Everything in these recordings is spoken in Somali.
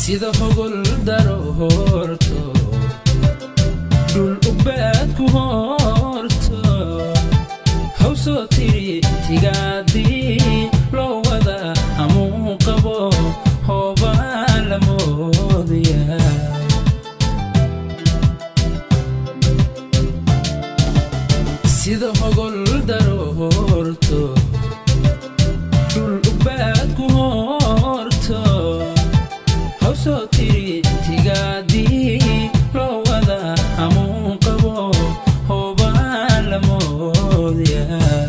sida hogol daro horto dhul ubaad ku horto hawsoo tiri tigaadii loo wada hamuu qabo hoobaan la moodaya sida hogol daro horto dhul ubaad ku horto hawsoo tiri tigaadii loo wada hamuu qabo hoobaan la moodaya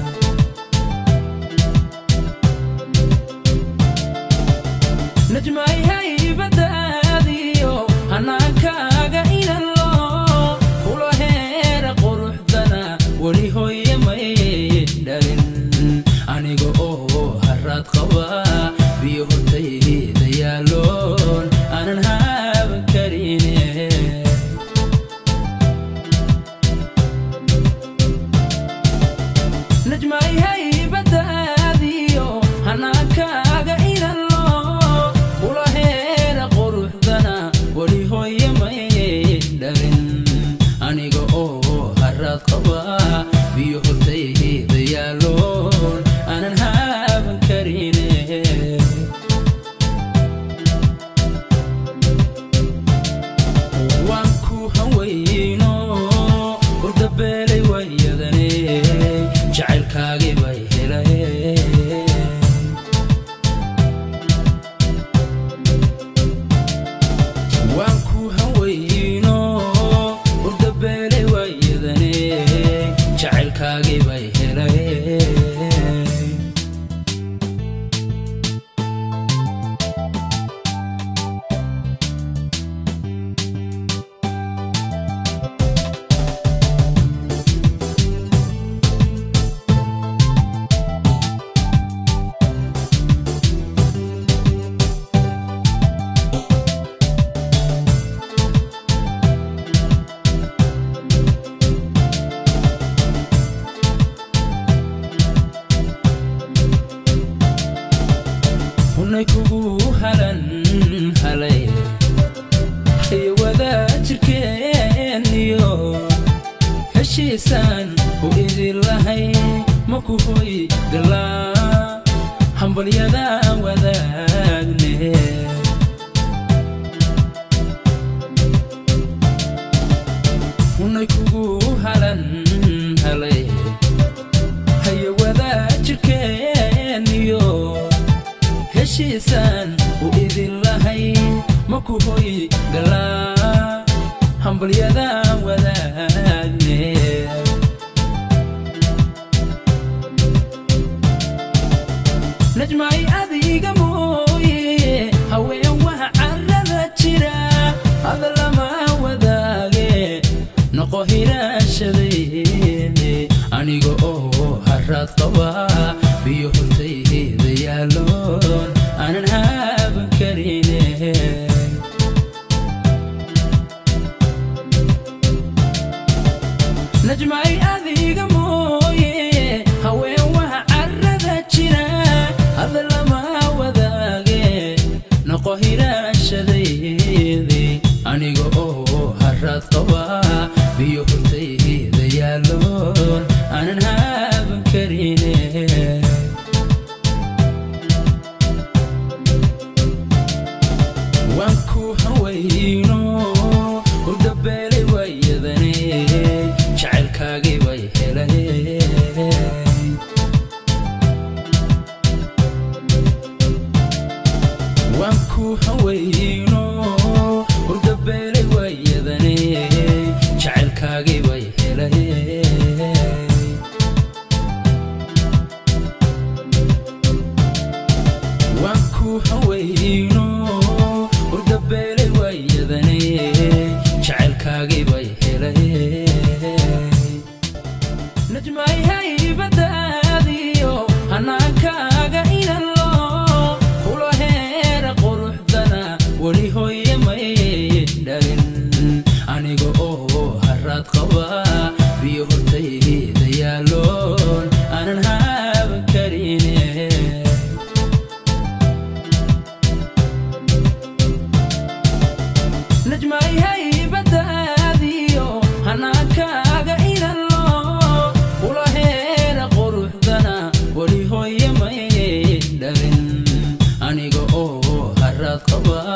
najmay haybadaadiyo hanaankaaga inalo kula heera quruxdana weli hooye may dhalin aniga oo haraad qaba biyo hortayda yaaloon aanan haaban karine najmay haybadaadiyo hanaankaaga inalo kula heera quruxdana weli hooye may dhalin aniga oo haraad qaba biyo hortayda yaaloon aanan haaban karine waan ku hawayno urdabeelay wayadane jacaylkaagii bay helay waan ku hawayno urdabeelay wayadane jacaylkaagii bay helay hunay kugu halan halay iyo wadaajirkeeniyo heshiisaan u idin lahay maku hoy galaa hambalyadaan wadaagne hunay kugu halan halay hayo wadaajirkeeniyo heshiisaan u idin lahay maku hoy galaa hambalyadaan wadaagne najmay adiga mooye haween waha carada jira hada lama wadaage noqo hiraashadayne aniga oo haraad qaba biyo hortayda yaaloon aanan haaban karine najmay adiga mooye haween waha carada jira hada lama wadaage noqo hiraashadaydi aniga oo haraad qaba biyo hortayda yaaloon aanan haaban karine waan ku hawayno urdabeelay wayadane jacaylkaagii bay helay waan ku hawayno urdabeelay wayadane jacaylkaagii bay helay waan ku hawayno urdabeelay wayadane jacaylkaagii bay helay najmay haybadaadiyo hanaankaaga inalo kula heera quruxdana weli hooye may dhalin aniga oo haraad qaba biyo hortayda yaaloon aanan haaban karine caafimaad qaba